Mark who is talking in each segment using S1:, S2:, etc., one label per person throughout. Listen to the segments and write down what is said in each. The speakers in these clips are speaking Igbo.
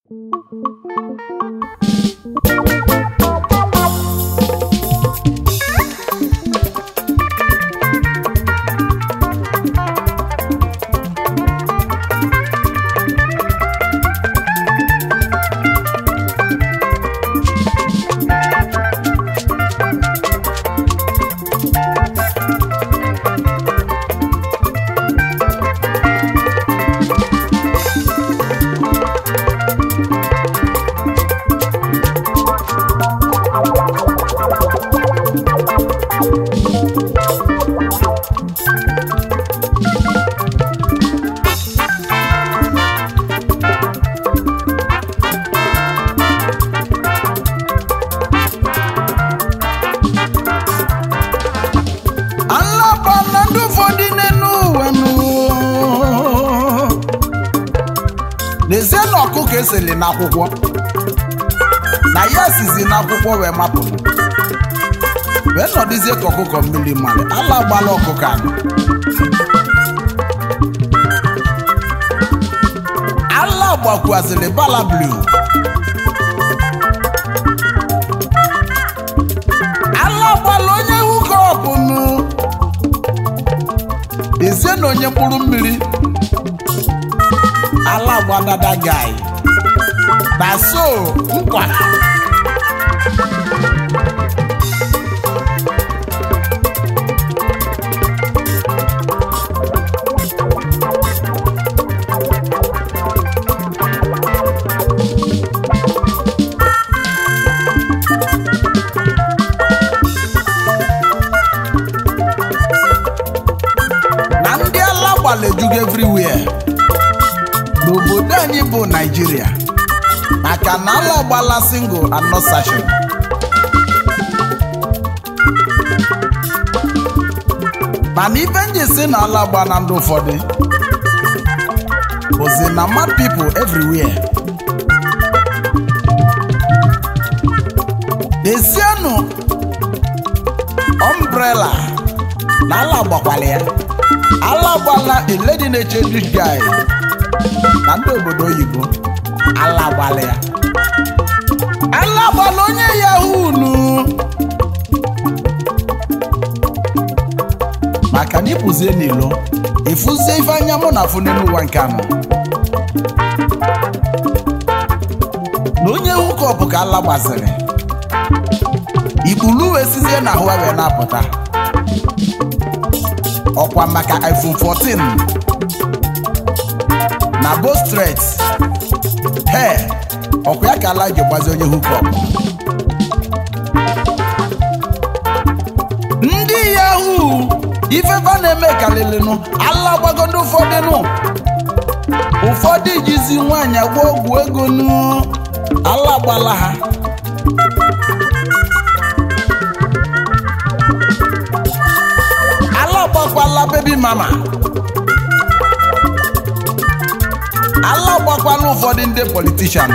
S1: alaba na ndị ụfọdụ n'elu ụwa nụ n'ezie na ọkụkọ eseli n'akwụkwọ na ya sizi n'akwụkwọ wee mapụ wee nọdụzie ka ọkụkọ mmiri mmadụ ala gbala ọkụkọ anụ ala gbakwaziri bala blue ala gbala onye hukọpụ nụ ezie na onye mkpụrụ mmiri ala gbadada gai na so nkwa na ndị ala gbala ejugo everywhere n'obodo anyị bụ naijiria maka na ala gbala single and not session mana ife nji si na ala gba na ndị ụfọdụ bụzi na mad people everywhere desienụ umbrella na ala gbakwala ya ala gbala a lady na-eche rich guy na ndị obodo oyibo ala gbala ya ala gbala onye yahoo nu maka na ịpụzie n'ilo ịfụzie ife anya mụ na afụ n'elu ụwa nke anọ na onye hukọpụ ka ala gbaziri ikpulu wee sizie na ahụ wee na-apụta ọkwa maka iphone 14 na bostret he ọkwa ya ka ala ji gbazi onye hukọp ndị yahoo ifefa na-eme kalịlịnụ ala gbago ndị ụfọdụ nụ ụfọdụ jizi nwaanyị agba ọgwụ ego nụ ala gbala ha ala gbakwala bebi mama ala gbakwala ụfọdụ ndị politishan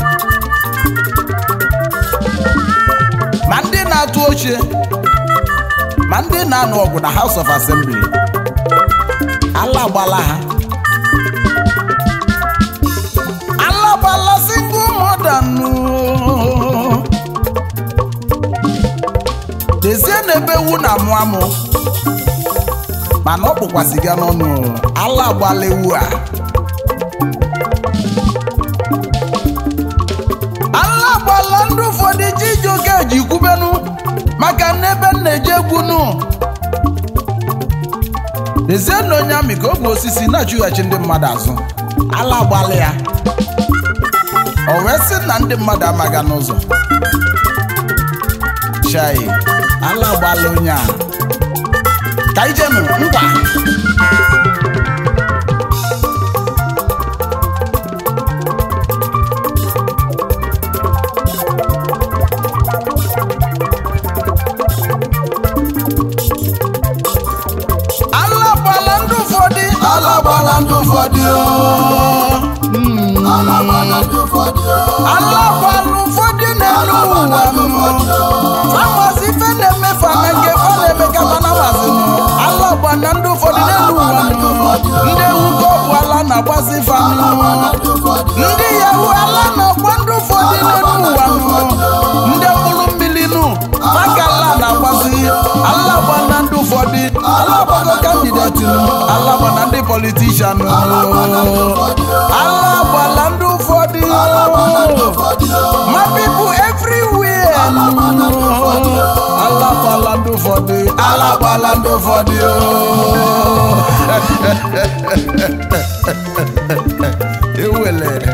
S1: ma ndị na-atụ oche ma ndị na-anụ ọgụ na House of Assembly ala gbala ha ala gbala single mother nụ dezie na ebe ewu na-amụ amụ mana ọ kpụkwasị gị n'ọnụ ala gbala ewu a ala gbala ndị ụfọdụ ji iji oke ji kwubenụ maka n'ebe m na-eji egwunu dezie na onye amị ka ọ bụ osisi na-achụghachi ndị mmadụ azụ ala gbala ya o wee sị na ndị mmadụ amaga n'ụzọ chai ala gbala onye a ka ijenu ngwa ala gbala ndị ụfọdụ
S2: ala gbala ndị ụfọdụ
S1: Mm.
S2: ala gbala ndị ụfọdụ
S1: ala gbala ụfọdụ na-elu ụwa famasi ife na-eme fana nke ọ na-eme ka fanamazi ala gbala ndị ụfọdụ n'elu ụwa ndị ewu ka ọ bụ ala na-agbazi fanụ
S2: ndị ụfọdụ
S1: ndị yahu ala na politician
S2: Alagbala ndị ụfọdụ
S1: ala gbala ndị ụfọdụ
S2: Alagbala ndị ụfọdụ
S1: ma people everywhere
S2: Alagbala ndị ụfọdụ
S1: ala gbala ndị ụfọdụ ala gbala ndị ụfọdụ ewelere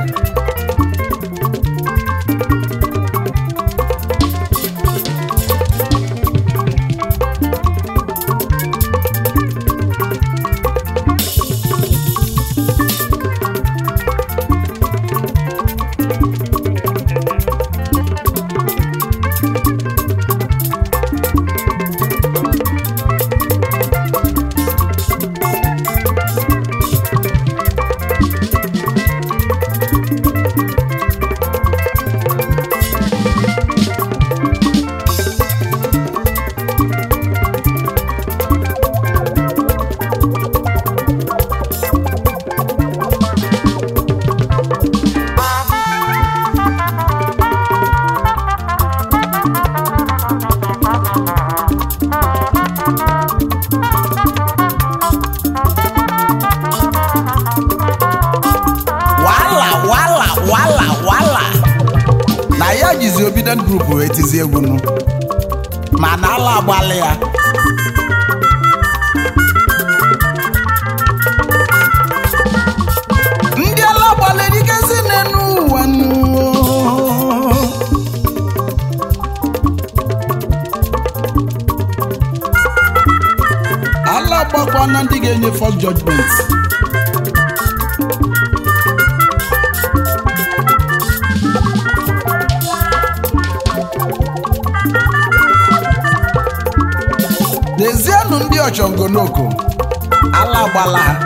S1: wala wala wala wala na ya jizi obident group wee tizi egwu nụ mana ala agbalị ya ndị ala gbalịrị ikezi n'enu ụwa nụ ala gbakwa na ndị ga-enye first judgment Dezienụ ndị ọchọngonoko ala gbala ha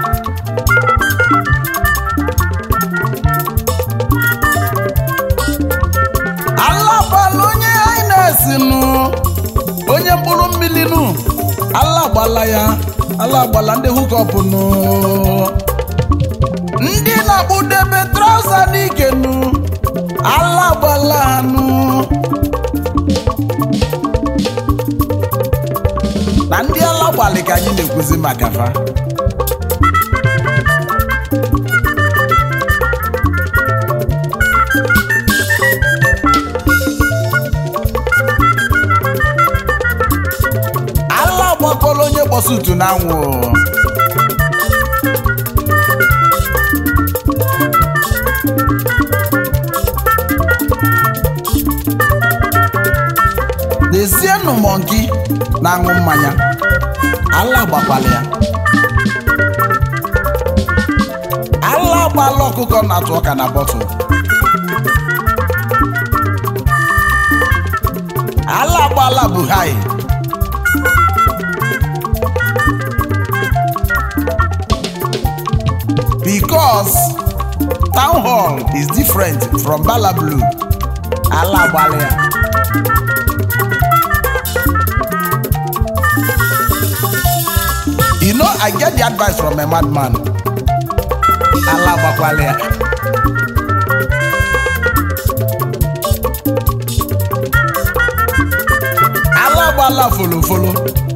S1: ala gbala onye hines nụ onye mkpụrụ mmiri nụ ala gbala ya ala gbala ndị hukọpụ nụ ndị na-akpụdebe trauza n'ike nụ ala gbala ha nụ na ndị ala gbalị ka anyị na-ekwuzi maka fa ala gbakọrọ onye kpọsutu n'anwụ dezienụ mọnki na-aṅụ mmanya ala gbakwala ya ala gbala ọkụkọ na-atụ ọka na bọtụl ala gbala buhari because town hall is different from bala blue ala gbala ya You know, I get the advice from a madman. Allah gbakwala ya. Allah gbala folofolo.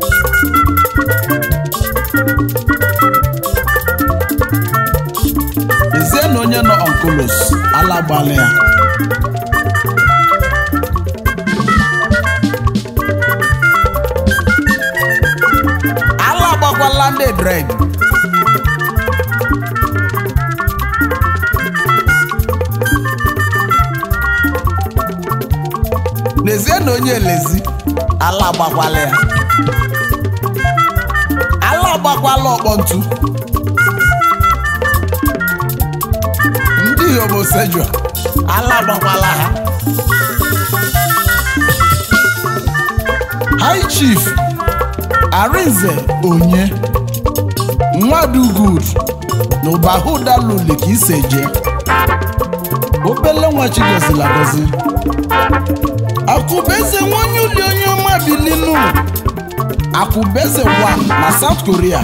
S1: Ezie na onye nọ onkulos, Allah gbala ya. Allah gbakwala ndị dred. N'ezie na onye elezi, ala agbakwala ya. Ala agbakwala ọkpọ ntu. Ndị homosexual, ala agbakwala ha. High Chief Arinze Onye Nwadugud na Ụbahụdaluli ka ise je obele nwa chigozila gozi akụbeze nwanyị uli onye ọma bilinu akụbeze 1 na South Korea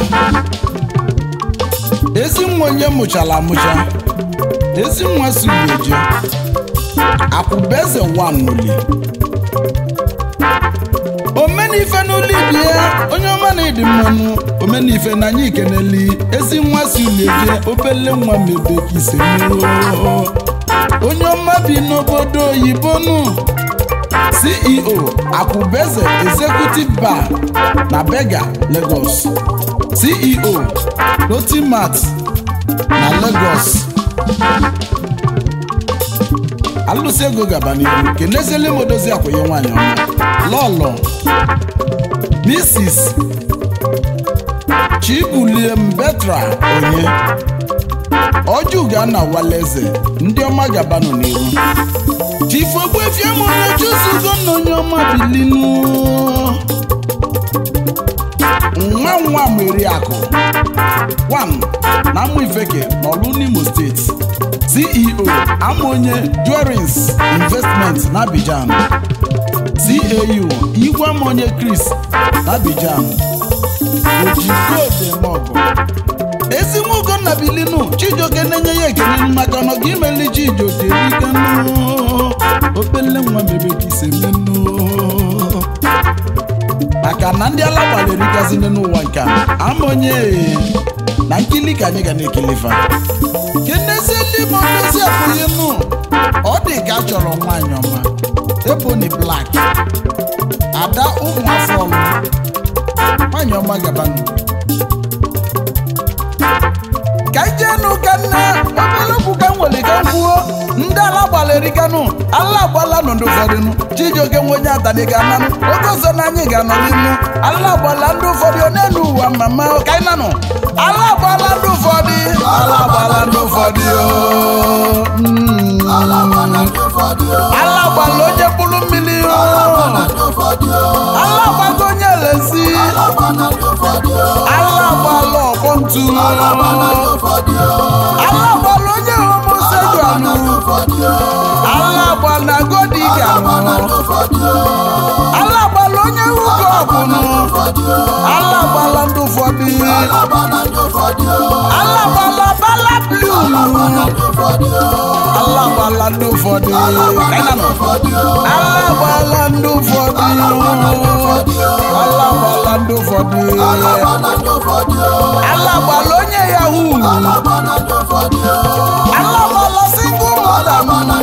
S1: ezi nwa onye mụchara amụcha ezi nwa sugeje akwụbeze 1 n'uli omeni omenife n'ụlọ ibi ya onye ọma na ịdị mmanụ omenife na anyị ikeneli ezi nwa si uleje obele nwa mebe ka ise mmụọ. onye ọma bi n'obodo oyibo nụ ceo akwụbeze executive bar na bega lagos ceo lotimat na lagos alụsị ego gaba n'ihu keneziele m odozi akwụnye nwaanyị ọma lọlọ mrs chibulie mbetra onye ọjụga na waleze ndị ọma gabanụ n'ihu chifu ogbuefie mụrụ chuzugo na onye ọma bilinu nwa nwa meri akụ one na amụ ifeke n'ọlụ n'imo steeti ceo amonye jewelries investment na abidjan cau igwe amonye chris na abidjan ojigodemọgụ ezi nwa ugonna bilinu chijioke na-enye ya ekele maka na ọga imeli chijioke riganu obele nwa mebe ka ise menu maka na ndị ala gbalịrịgazi n'ụwa nke a amonye na nkili ka anyị ga na-ekelefa kenezie ndị ma ndezi abụghị nụ ọ dị ka a chọrọ nwaanyị ọma ebony black ada ụmụ afọ ọlụ nwaanyị ọma gabanụ ka ijenụ ka nne obere okwu ka m nwere ka m kwuo ndị ala gbalịrịganụ ala agbala nọ ndị ụfọdụ nụ chijioke nwe onye atani ga-ananụ oge ọzọ na anyị ga-anọ n'inu ala agbala ndị ụfọdụ ọ na-enu ụwa mama ka anyị nanụ ala agbala ndị ụfọdụ ala agbala ndị ụfọdụ o. Mm.
S2: Ala gbana ndị ụfọdụ o.
S1: ala agbala onye mkpụrụ mmiri o.
S2: Gbana ndị ụfọdụ o.
S1: ala agbago onye lezi
S2: Ala gbana ndị ụfọdụ o.
S1: ala agbala ọkpọ ntu
S2: Ala gbana ndị ụfọdụ o.
S1: ala agbala onye
S2: Gbana
S1: homosejualụ
S2: ndị ụfọdụ o.
S1: ala agbala godiga
S2: Gbana ndị ụfọdụ o.
S1: ala agbala onye ugo ọbụnụ
S2: ụfọdụ o.
S1: ala agbala ndị ụfọdụ
S2: Ala gbana ndị ụfọdụ o.
S1: ala agbala bala blu
S2: Gbana ndị ụfọdụ o.
S1: ala agbala ndị ụfọdụ kainanụ
S2: ụfọdụ o.
S1: ala agbala ndị ụfọdụ ala agbala ndị ụfọdụ
S2: Gbana ndị ụfọdụ o.
S1: ala agbala onye yahoo
S2: Gbana ndị ụfọdụ o.
S1: ala agbala single mother
S2: Gbana